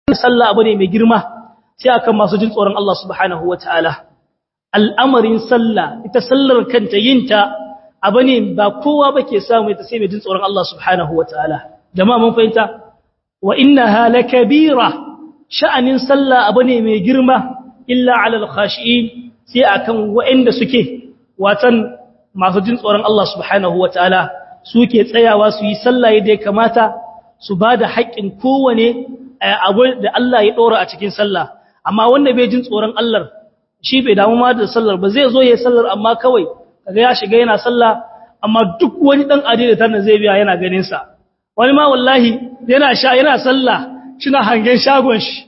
sallah abu ne mai girma sai akan masu jin tsoron Allah subhanahu wataala al'amarin sallah ita sallar kanta yinta abu ne ba kowa ba ke samu ita sai mai jin tsoron Allah subhanahu wataala jama'a mun fahimta wa innaha lakabira sha'anin sallah abu ne mai girma illa alal khashi'in sai akan waɗanda suke watan masu jin tsoron Allah subhanahu wataala suke tsayawa su yi sallah yadda ya kamata su ba da haƙƙin kowane abu da Allah ya ɗora a cikin sallah amma wanda bai jin tsoron Allah shi bai damu ma da sallar ba zai zo ya yi sallar amma kawai kaga ya shiga yana sallah amma duk wani dan adida tana zai biya yana ganin sa wani ma wallahi yana sha yana sallah shina hangen shagon shi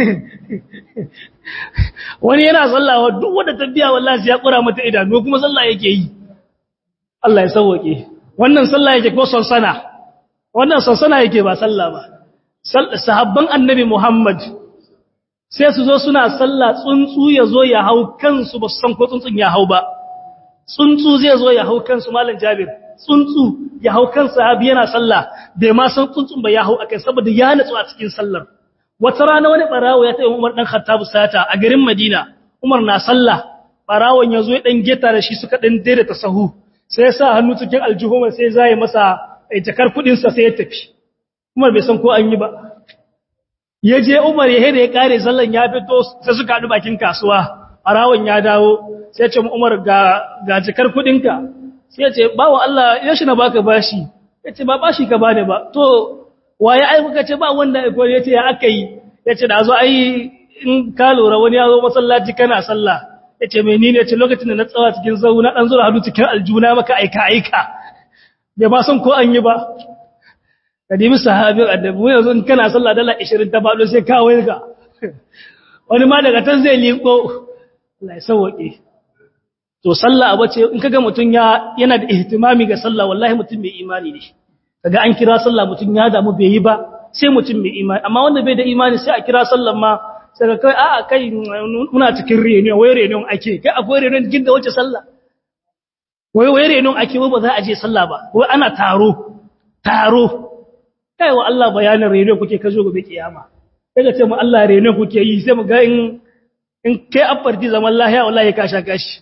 wani yana sallah wa duk wanda ta biya wallahi ya kura mata idanu kuma sallah yake yi Allah ya sauke wannan sallah yake ko sansana wannan sansana yake ba sallah ba sahabban annabi Muhammad sai su zo suna sallah tsuntsu ya zo ya hau kansu ba su san ko tsuntsun ya hau ba tsuntsu zai zo ya hau kansu malam Jabir tsuntsu ya hau kan sahabi yana sallah bai ma san tsuntsun ba ya hau akai saboda ya natsu a cikin sallar wata rana wani barawo ya tayi Umar dan Khattab sata a garin Madina Umar na sallah barawon ya zo ya dan geta da shi suka dan daidaita sahu sai ya sa hannu cikin aljuhuma sai zai masa jakar kudin sa sai ya tafi Umar bai san ko an yi ba ya je Umar ya hede ya kare sallan ya fito sai suka haɗu bakin kasuwa barawon ya dawo sai ce Umar ga ga jakar kudinka sai ya ce bawo Allah ya shi na baka bashi ya ce ba bashi ka bani ba to waye ai muka ce ba wanda ya koyi ya ce ya aka yi ya ce da zo ai in ka lura wani ya zo masallaci kana sallah ya ce mai ni ne ce lokacin da na tsawa cikin zau na ɗan zura hadu cikin aljuna maka aika aika bai ba san ko an yi ba ka nemi sahabin annabi mu yanzu in kana sallah dala 20 ta bado sai ka waiga wani ma daga tan zai liko Allah ya sauke to sallah abu ce in kaga mutun ya yana da ihtimami ga sallah wallahi mutun mai imani ne kaga an kira sallah mutun ya damu bai yi ba sai mutun mai imani amma wanda bai da imani sai a kira sallan ma sai ka kai a'a kai muna cikin reunion wai reunion ake kai akwai reunion cikin da wace sallah wai wai reunion ake wai ba za a je sallah ba wai ana taro taro kai wa Allah bayanin reunion kuke ka zo gobe kiyama kaga ce mu Allah reunion kuke yi sai mu ga in in kai afarti zaman lahiya wallahi ka sha kashi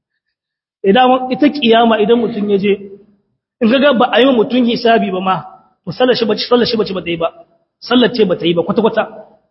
idan ita kiyama idan mutun ya je in kaga ba a yi mutun hisabi ba ma to sallar shi bace sallar shi bace ba ta yi ba sallar ce ba ta yi ba kwata kwata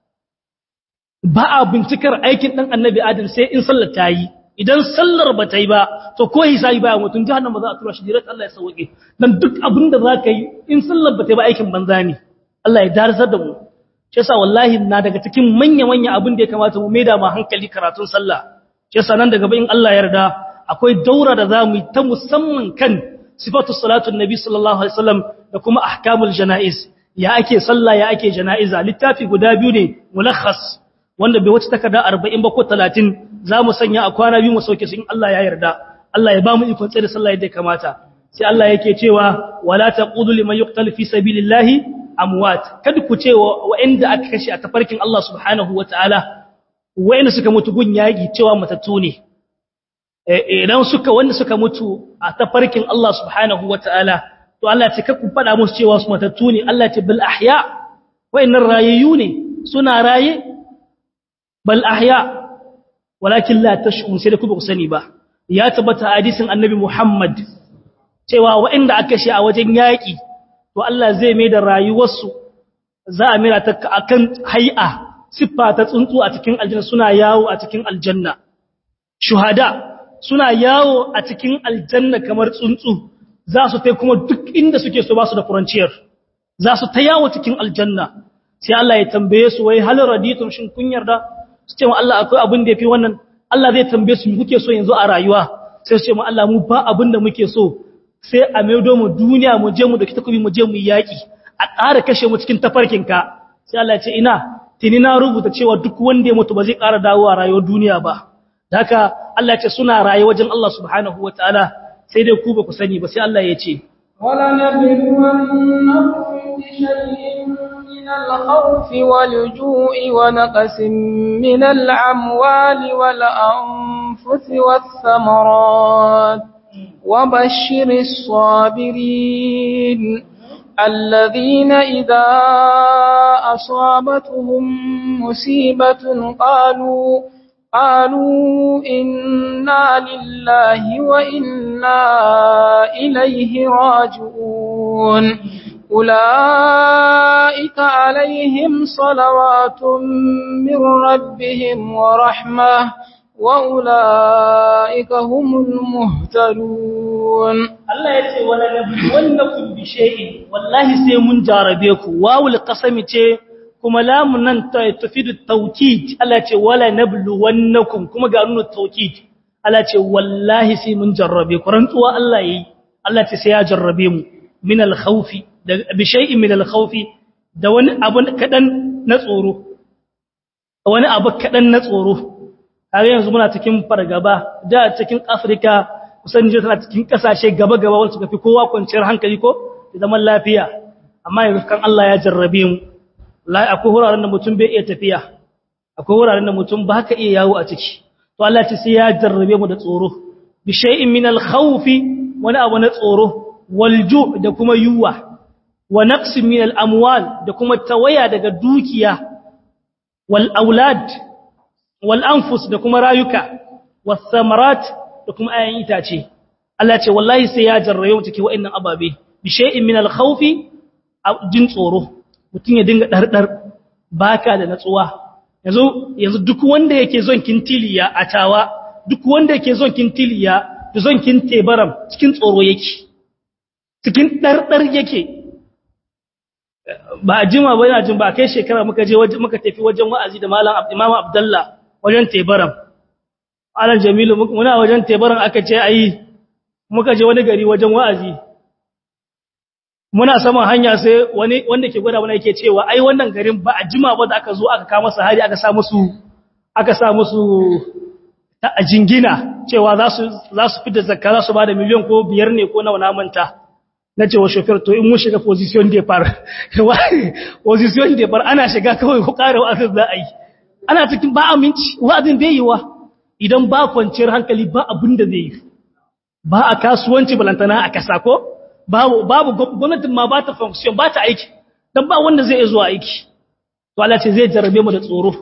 ba a bincikar aikin dan annabi adam sai in sallar ta yi idan sallar ba ta yi ba to ko hisabi ba mutum jahannama za a tura shi direct Allah ya sauke dan duk abin da za ka yi in sallar ba ta yi ba aikin banza ne Allah ya darzar da mu shi yasa wallahi na daga cikin manya manya abin da ya kamata mu maida ma hankali karatun sallah shi yasa nan daga bayin Allah yarda akwai daura da zamu yi ta musamman kan sifatu salatun nabi sallallahu alaihi wasallam da kuma ahkamul janaiz ya ake sallah ya ake janaiza littafi guda biyu ne mulakhas wanda bai wuce takarda 40 ba ko 30 zamu sanya a kwana biyu mu sauke su in Allah ya yarda Allah ya ba mu ikon tsare sallah yadda kamata sai Allah yake cewa wala taqulu liman yuqtal fi sabilillahi amwat kada ku ce wa'anda aka kashe a tafarkin Allah subhanahu wataala wa'anda suka mutu gun yaki cewa matattu ne idan suka wanda suka mutu a tafarkin Allah subhanahu wataala to Allah ya ce ku fada musu cewa su matattu ne Allah ya ce bil ahya wa'annan rayayu ne suna raye bal ahya walakin la tash'un sai da ku ba ku sani ba ya tabbata hadisin annabi Muhammad cewa waɗanda aka shi a wajen yaƙi to Allah zai mai da rayuwarsu za a mira ta akan hay'a siffa ta tsuntsu a cikin aljanna suna yawo a cikin aljanna shuhada suna yawo a cikin aljanna kamar tsuntsu za su tai kuma duk inda suke so ba su da furanciyar za su ta yawo cikin aljanna sai Allah ya tambaye su wai hal raditum shin kun yarda su ce mu Allah akwai abin da yafi wannan Allah zai tambaye su kuke so yanzu a rayuwa sai su ce mu Allah mu ba abin da muke so sai a maido mu duniya mu je mu da kitakubi mu je mu yaki a ƙara kashe mu cikin tafarkinka sai Allah ya ce ina tini na rubuta cewa duk wanda ya mutu ba zai ƙara dawo a rayuwar duniya ba haka Allah ya ce suna raye wajen Allah subhanahu wataala sai dai ku ba ku sani ba sai Allah ya ce ولنبلونكم بشيء من الخوف والجوع ونقص من الأموال والأنفس والثمرات وبشر الصابرين الذين إذا أصابتهم مصيبة قالوا قالوا إنا لله وإنا إليه راجعون أولئك عليهم صلوات من ربهم ورحمة وأولئك هم المهتدون Allah ya ce wala nabluwannakum bi shay'in wallahi sai mun jarabe ku wawul qasami ce kuma lamun nan ta tufidu tawkid Allah ya ce wala nabluwannakum kuma ga nunu tawkid Allah ya ce wallahi sai mun jarrabe ku rantsuwa Allah yayi Allah ya ce sai ya jarrabe mu min al-khawfi bi shay'in min al-khawfi da wani abu kadan na tsoro wani abu kadan na tsoro har yanzu muna cikin fargaba da cikin Afirka kusan je tana cikin kasashe gaba-gaba wanda suka fi kowa kwanciyar hankali ko da zaman lafiya amma yanzu kan Allah ya jarrabe mu lai akwai wuraren da mutum bai iya tafiya akwai wuraren da mutum ba ka iya yawo a ciki to Allah ce sai ya jarrabe mu da tsoro bi shay'in min al-khawf wani abu na tsoro wal ju' da kuma yuwa wa naqsin min al-amwal da kuma tawaya daga dukiya wal aulad wal anfus da kuma rayuka was samarat da kuma ayan itace Allah ce wallahi sai ya jarrabe mu take wa'annan ababe bi shay'in min al-khawfi jin tsoro mutun ya dinga dardar baka da natsuwa yanzu yanzu duk wanda yake zon kintiliya a tawa duk wanda yake zon kintiliya da zon kintebaram cikin tsoro yake cikin dardar yake ba jima ba yana jin ba kai shekara muka je muka tafi wajen wa'azi da malam Imam Abdullah wajen tebaram Alan Jamilu muna wajen tebaran aka ce ayi muka je wani gari wajen wa'azi. Muna saman hanya sai wani wanda ke gwada wani yake cewa ai wannan garin ba a jima ba da aka zo aka kama su hari aka sa musu aka sa musu a jingina cewa za su za su fita zakka za su bada miliyan ko biyar ne ko nawa na manta. Na ce wa shofar to in mun shiga position depart. position depart ana shiga kawai ko ƙara wa'azin za a yi. Ana cikin ba aminci wa'azin bai yi wa. idan ba kwanciyar hankali ba abin da zai yi ba a kasuwanci balantana a kasa ko babu gwamnatin ma ba ta function ba ta aiki don ba wanda zai zuwa aiki to Allah ce zai jarabe mu da tsoro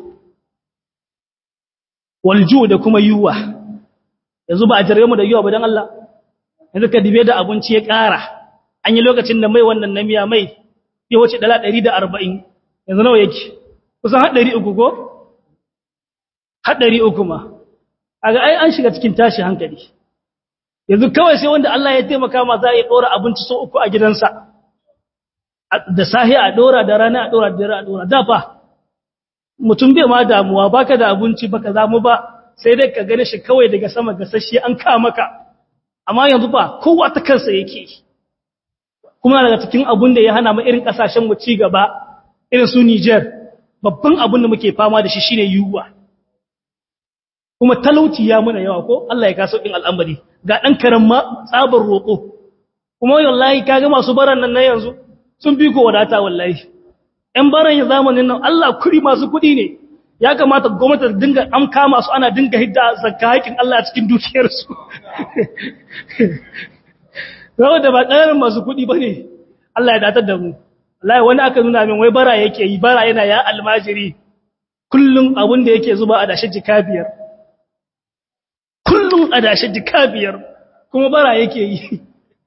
walju da kuma yiwuwa yanzu ba a jarabe mu da yiwuwa ba don Allah yanzu ka dibe da abinci ya ƙara an yi lokacin da mai wannan na miya mai ya wuce dala ɗari da arba'in yanzu nawa yake kusan haɗari uku ko haɗari uku ma aga ai an shiga cikin tashi hankali yanzu kawai sai wanda Allah ya taimaka ma za a yi dora abinci so uku a gidansa da sahi a dora da rana a dora da rana a dora da fa mutum bai ma damuwa baka da abinci baka zamu ba sai dai ka gane shi kawai daga sama gasasshe an ka maka amma yanzu ba kowa ta kansa yake kuma daga cikin abun da ya hana mu irin kasashen mu ci gaba irin su Niger babban abun da muke fama da shi shine yuwa kuma talauci ya muna yawa ko Allah ya kaso in al'amari ga dan karan ma tsabar roko kuma wallahi kaga masu baran nan na yanzu sun bi ko wadata wallahi ɗan baran ya zamanin nan Allah kuri masu kuɗi ne ya kamata gwamnati ta dinga an kama su ana dinga hidda zakka haƙin Allah a cikin dukiyarsu saboda ba ƙaramin masu kuɗi ba ne Allah ya datar da mu wallahi wani aka nuna min wai bara yake yi bara yana ya almajiri kullum abin da yake zuba a dashe jika biyar kullum a dashe jika biyar kuma bara yake yi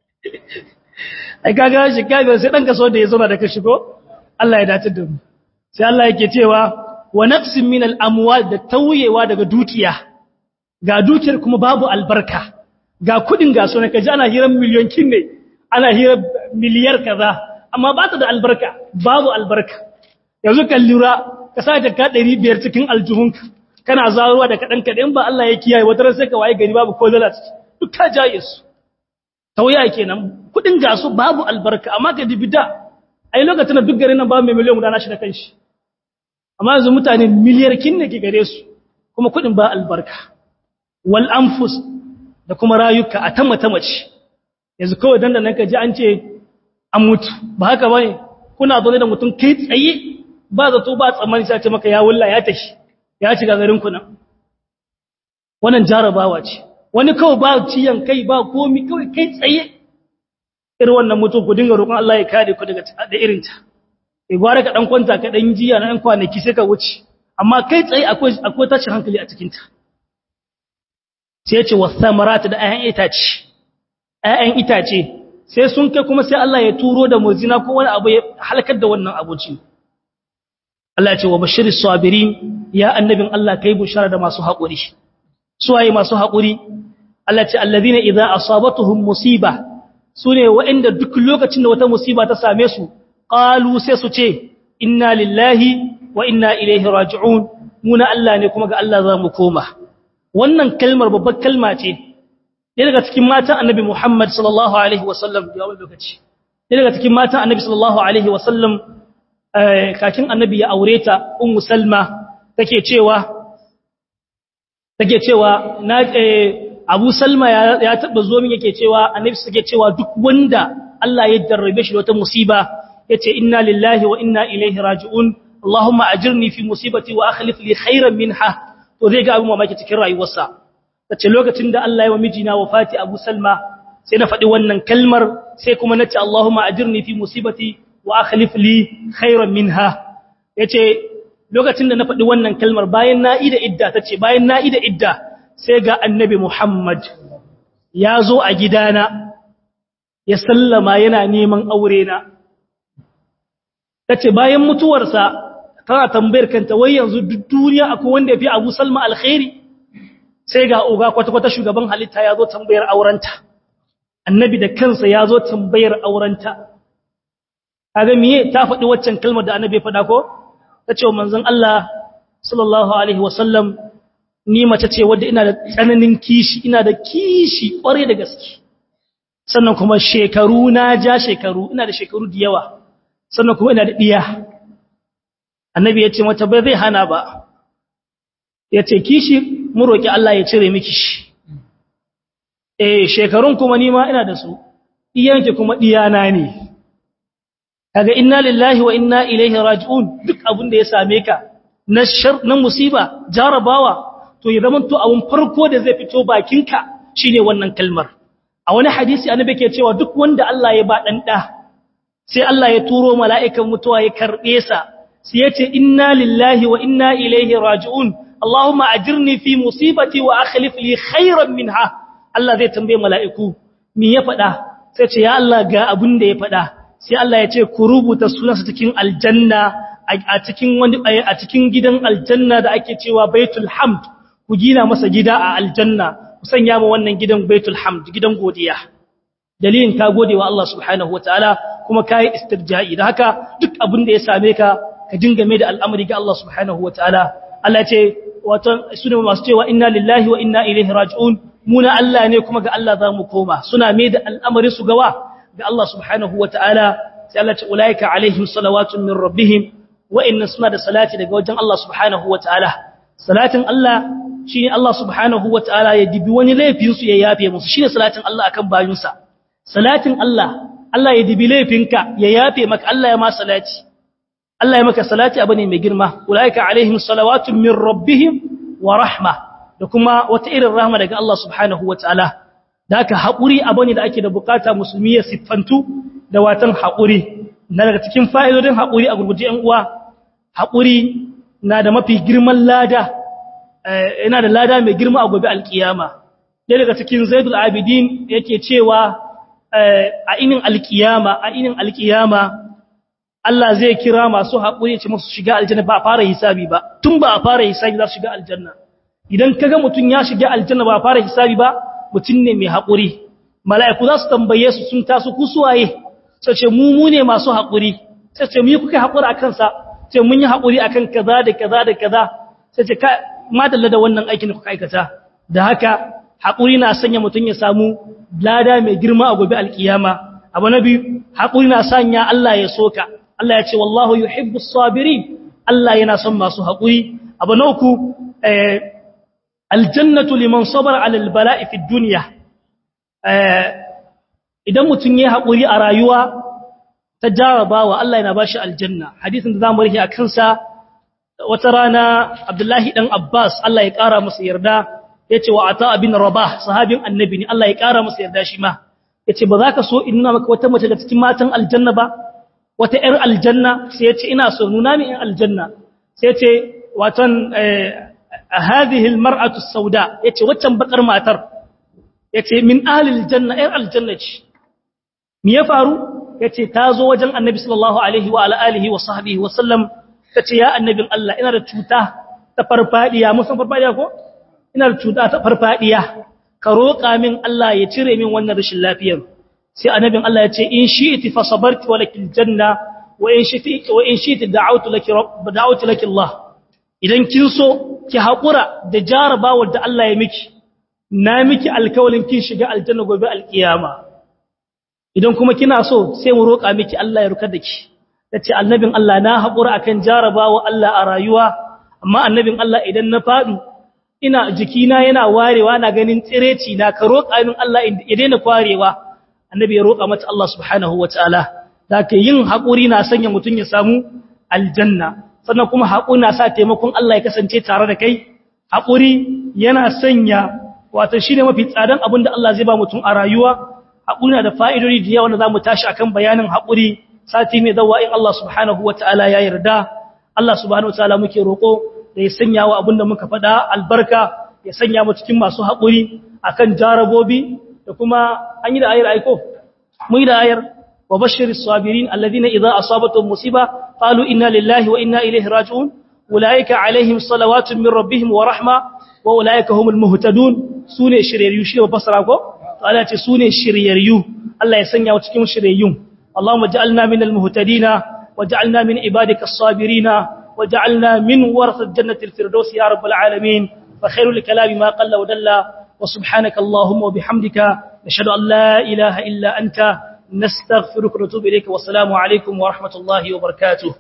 ai kaga jika biyar sai ɗan kaso da ya zama da ka shigo Allah ya datar da mu sai Allah yake cewa wa nafsin min al-amwal da tauyewa daga dukiya ga dukiyar kuma babu albarka ga kudin ga so ne kaji ana hirar miliyon ne ana hirar miliyar kaza amma ba ta da albarka babu albarka yanzu kan lura ka sa jaka 500 cikin aljuhunka kana zaruwa da kadan kadan ba Allah ya kiyaye wata ran sai ka waye gari babu ko dala duk ka jaye su tauya kenan kudin ga su babu albarka amma ka dibida ai lokacin da duk garin nan ba mai miliyan guda na shi da kanshi amma yanzu mutane miliyar kin ne ke gare su kuma kudin ba albarka wal anfus da kuma rayuka a ta mata mace yanzu kawai dan da nan ka ji an ce an mutu ba haka bane kuna zo da mutum kai tsaye ba zato ba tsammani sai ce maka ya wulla ya tashi ya shiga garin ku nan wannan jarabawa ce wani kawai ba ciyan kai ba komi kawai kai tsaye irin wannan mutum ku dinga roƙon Allah ya kare ku daga da irin ta eh gwara ka dan kwanta ka dan jiya na ɗan kwanaki sai ka wuce amma kai tsaye akwai akwai tashin hankali a cikin ta sai ya ce wasamarat da ayan itace ayan itace sai sun kai kuma sai Allah ya turo da muzina ko wani abu ya halakar da wannan abuci Allah ya ce wa bashiris sabirin ya annabin Allah kai bushara da masu haƙuri suwaye masu haƙuri Allah ce alladhina idza asabatuhum musiba sune waɗanda duk lokacin da wata musiba ta same su qalu sai su ce inna lillahi wa inna ilaihi raji'un muna Allah ne kuma ga Allah za mu koma wannan kalmar babbar kalma ce ɗaya daga cikin matan annabi Muhammad sallallahu alaihi wasallam ya wani lokaci ɗaya daga cikin matan annabi sallallahu alaihi wasallam kakin annabi ya aure ta ummu salma take cewa take cewa na Abu Salma ya taba zo min yake cewa annabi suke cewa duk wanda Allah ya jarrabe shi da wata musiba yace inna lillahi wa inna ilaihi raji'un Allahumma ajirni fi musibati wa akhlif li khairan minha to zai ga abin mamaki cikin rayuwarsa tace lokacin da Allah ya wa mijina wafati Abu Salma sai na faɗi wannan kalmar sai kuma nace Allahumma ajirni fi musibati wa akhlif li khairan minha yace lokacin da na faɗi wannan kalmar bayan na ida idda tace bayan na ida idda sai ga annabi Muhammad ya zo a gidana ya sallama yana neman aure na tace bayan mutuwarsa tana tambayar kanta wai yanzu duk duniya akwai wanda ya fi Abu Salma alkhairi sai ga oga kwata-kwata shugaban halitta ya zo tambayar aurenta annabi da kansa ya zo tambayar aurenta kaga miye ta faɗi waccan kalmar da annabi ya faɗa ko ta ce wa manzon Allah sallallahu alaihi wasallam ni mace ce wadda ina da tsananin kishi ina da kishi ƙware da gaske sannan kuma shekaru na ja shekaru ina da shekaru da yawa sannan kuma ina da ɗiya annabi ya ce mata bai zai hana ba ya ce kishi mu roƙi Allah ya cire miki shi eh shekarun kuma nima ina da su iyanki kuma diyana ne kaga inna lillahi wa inna ilaihi raji'un duk abin da ya same ka na shar na musiba jarabawa to ya zama to abun farko da zai fito bakinka shine wannan kalmar a wani hadisi annabi ke cewa duk wanda Allah ya ba dan da sai Allah ya turo mala'ikan mutuwa ya karbe sa sai ya ce inna lillahi wa inna ilaihi raji'un Allahumma ajirni fi musibati wa akhlif li khairan minha Allah zai tambaye mala'iku me ya faɗa sai ce ya Allah ga abin da ya faɗa sai Allah ya ce ku rubuta sunansa cikin aljanna a cikin wani a cikin gidan aljanna da ake cewa Baitul Hamd ku gina masa gida a aljanna ku sanya mu wannan gidan Baitul Hamd gidan godiya dalilin ka gode wa Allah subhanahu wataala kuma kai istirja'i da haka duk abin da ya same ka ka dinga mai da al'amari ga Allah subhanahu wataala Allah ya ce wato sune masu cewa inna lillahi wa inna ilaihi raji'un muna Allah ne kuma ga Allah za mu koma suna mai da al'amari su gawa ga Allah subhanahu wa ta'ala sai Allah ce ulaika alaihim salawatun min rabbihim wa'inna suna da salati daga wajen Allah subhanahu wa ta'ala salatin Allah shi ne Allah subhanahu wa ta'ala ya dibi wani laifinsu ya yafe musu shi ne salatin Allah akan bayinsa salatin Allah Allah ya dibi laifinka ya yafe maka Allah ya ma salati Allah ya maka salati abu ne mai girma ulaika alaihim salawatun min rabbihim wa rahma da kuma wata irin rahma daga Allah subhanahu wa ta'ala da haka haƙuri abu ne da ake da bukata musulmi ya siffantu da watan haƙuri na daga cikin fa'idodin haƙuri a gurguje ‘yan uwa haƙuri na da mafi girman lada yana da lada mai girma a gobe alƙiyama ɗaya daga cikin zaidul abidin yake cewa a inin alƙiyama a inin alƙiyama Allah zai kira masu haƙuri ce masu shiga aljanna ba a fara hisabi ba tun ba a fara hisabi za su shiga aljanna idan kaga mutum ya shiga aljanna ba a fara hisabi ba mutum ne mai haƙuri mala'iku za su tambaye su sun taso ku suwaye sai ce mu mu ne masu haƙuri sai ce mu yi kuka haƙuri a kansa sai mun yi haƙuri a kan kaza da kaza da kaza sai ce madalla da wannan aikin da kuka aikata da haka haƙuri na sanya mutum ya samu lada mai girma a gobe alƙiyama abu na biyu haƙuri na sanya Allah ya soka Allah ya ce wallahu yuhibbu sabirin Allah yana son masu haƙuri abu na uku aljannatu liman sabara ala albala'i fi dunya idan mutum ya haƙuri a rayuwa ta jarabawa Allah yana bashi aljanna hadisin da zamu rike a kansa wata rana Abdullahi dan Abbas Allah ya ƙara masa yarda yace wa ata bin Rabah sahabin annabi ne Allah ya ƙara masa yarda shi ma yace ba za ka so in nuna maka wata mace daga cikin matan aljanna ba wata ƴar aljanna sai yace ina so nuna min ƴar aljanna sai yace watan hadhihi almar'atu as-sauda yace waccan bakar matar yace min ahli aljanna ƴar aljanna ce me ya faru yace ta zo wajen annabi sallallahu alaihi wa ala alihi wa sahbihi wa sallam tace ya annabin Allah ina da cuta ta farfadiya musan farfadiya ko ina da cuta ta farfadiya ka roƙa min Allah ya cire min wannan rashin lafiyar sai annabin Allah ya ce in shi'ti fa sabarti wa lakil janna wa in shi'ti wa in shi'ti da'awtu laki rabb da'awtu laki Allah idan kin so ki haƙura da jarabawar da Allah ya miki na miki alkawalin kin shiga aljanna gobe alkiyama idan kuma kina so sai mu roƙa miki Allah ya rukar da ki tace annabin Allah na haƙura akan jarabawa Allah a rayuwa amma annabin Allah idan na faɗi ina jikina yana warewa na ganin tsireci na ka roƙa min Allah ya daina kwarewa annabi ya roƙa mata Allah subhanahu wataala zaka yin haƙuri na sanya mutun ya samu aljanna sannan kuma haƙuri na sa taimakon Allah ya kasance tare da kai haƙuri yana sanya wato shine mafi tsadan abin da Allah zai ba mutum a rayuwa haƙuri na da fa'idodi da yawa da zamu tashi akan bayanin haƙuri sati mai zawa in Allah subhanahu wataala ya yarda Allah subhanahu wataala muke roƙo da ya sanya wa abinda muka faɗa albarka ya sanya mu cikin masu haƙuri akan jarabobi da kuma an yi da ayar aiko mu yi da ayar wa bashiris sabirin alladhina idza asabatuhum musiba qalu inna lillahi wa inna ilaihi raji'un ulaika alaihim salawatun min rabbihim wa rahma wa ulaika humul muhtadun sune shiryayyu shi ba fasara ko to Allah ce sune shiryayyu Allah ya sanya mu cikin shiryayyun Allahumma ja'alna minal muhtadina waj'alna min ibadika as-sabirina وجعلنا من ورثة جنة الفردوس يا رب العالمين فخير الكلام ما قل ودل وسبحانك اللهم وبحمدك نشهد أن لا إله إلا أنت نستغفرك ونتوب إليك والسلام عليكم ورحمة الله وبركاته